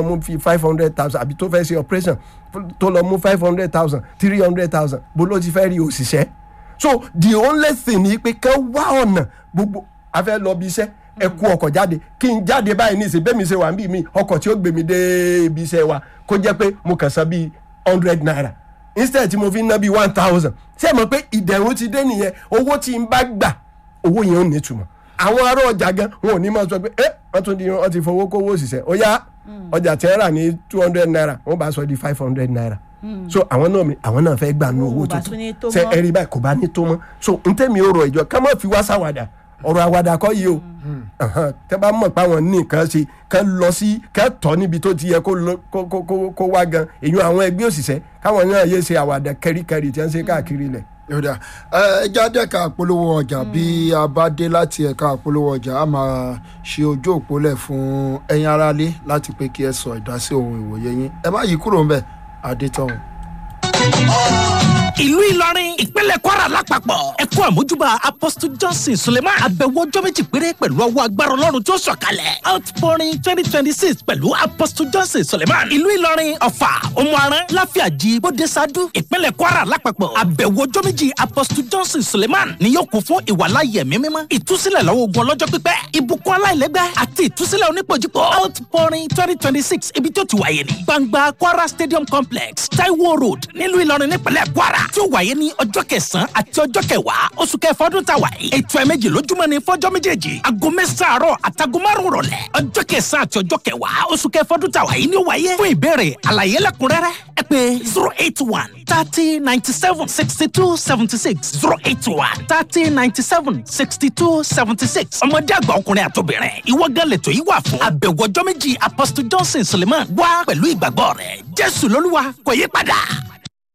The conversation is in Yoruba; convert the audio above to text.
mú fi five hundred thousand àbí tó fẹ́ ṣe operation tó lọ mú five hundred thousand three hundred thousand bó ló ti fẹ́ rí òṣìṣẹ́ so the only thing ni pé kẹ́ wá ọ̀nà gbogbo a fẹ́ lọ bí iṣẹ́ ẹ kú ọkọ̀ jáde kí n jáde báyìí ní ìsìn bẹ́ẹ̀ mi ṣe wà ń bí mi ọkọ̀ tí ó gbé mi dé ibi iṣẹ́ wa kó jẹ́ pé mo kàn san bíi hundred naira instead tí mo fi ń ná bíi one thousand ṣé ẹ mọ̀ pé ìdẹ̀rùn ti dé nìyẹn owó tí n bá gbà owó yẹn ò ní ìtumọ̀ àwọn ará ọjà gan wọn ò ní máa sọ pé ẹ wọ́n tún di wọ́n ti fowó kówó òṣìṣẹ́ ó yá ọjà tí wọ́n rà ní two hundred naira wọ́n bá sọ di five hundred naira so àwọn náà mi àwọn náà fẹ́ gbà nú Owó owó bá tún ní tó tuntun ṣe mọ́. ẹ rí báyìí kò bá ní tó mọ́ so n tẹ́mi ó rọ ìjọ ká má fi wá sáwàdà ọ̀rọ̀ àwàdà kọ́ yìí o Ahan, tẹ́ bá mọ̀ pé àwọn ní nǹkan ṣe ká lọ sí ká tọ́ níbi tó ti yẹ kó lọ- kó- kó- kó- kó wá gan èyàn àwọn ẹgbẹ́ òṣìṣẹ́ káwọn náà yé ṣe àwàdà kẹríkẹrí tí wọ́n ṣe káàkiri ilẹ̀. yọ̀dà ẹ jáde ẹ̀ka àpolówó ọjà bí a bá dé láti ẹ̀ka àpolówó ọjà a máa ṣe ojú òpólẹ̀ fún ẹ̀yin aráalé láti pé kí ẹ sọ ìdásí ohun ìwòye yín ẹ má yí kúrò ńbẹ̀ adétọ̀hún. ìlú ìlọrin ìpínlẹ̀ kwara lápapọ̀ ẹ̀kọ́ àmójúbà apostle johnson suleiman àbẹ̀wò ọjọ́ méjì péré pẹ̀lú ọwọ́ agbára ọlọ́run tó sọ̀kalẹ̀ outpouring twenty twenty six pẹ̀lú apostle johnson suleiman ìlú ìlọrin ọ̀fà òmùaran láfíàjì bódesadu ìpínlẹ̀ kwara lápapọ̀ àbẹ̀wò ọjọ́ méjì apostle johnson suleiman ni yóò kún fún ìwàláyé ẹ̀mí mímọ́ ìtúsílẹ̀ lọ́wọ́ ogun ọlọ́jọ́ pípẹ́ ìbùkún aláìlẹ́gbẹ́ àti ìtúsílẹ̀ onípojúpọ̀ outpouring twenty twenty six ibi tó ti wáyé ní gbangba kwara stadium complex taiwo road nílùú ìlọrin nípínlẹ̀ kwara tí ó wáyé ní ọjọ́ kẹsàn-án àti ọjọ́ kẹwàá oṣù kẹfà ọdún tá a wà yìí ètò ẹ̀ méjì lójúmọ́ ní fọ́jọ́ méjèèjì aago mẹ́sàn-án àárọ̀ àtàgọ́ márùn-ún rọ̀lẹ́ ọjọ́ kẹsàn-án àti ọjọ́ kẹwàá oṣù kẹfà ọdún tá a wà yìí ni ó wáyé fún ìbéèrè àlàyé lẹ́kùnrẹ́rẹ́ ẹ pé zero eight one thirty ninety seven sixty two seventy six zero eight one thirty ninety seven sixty two seventy six ọmọdé àgbà ọkùnrin àtobìnrin ìwọ gan lẹ́tọ̀ yìí wà fún àbẹ̀wò ọjọ́ méjì apostle johnson suleiman wá pẹ̀lú ìgbàgbọ́ rẹ̀ jésù lolúwa kò yí padà.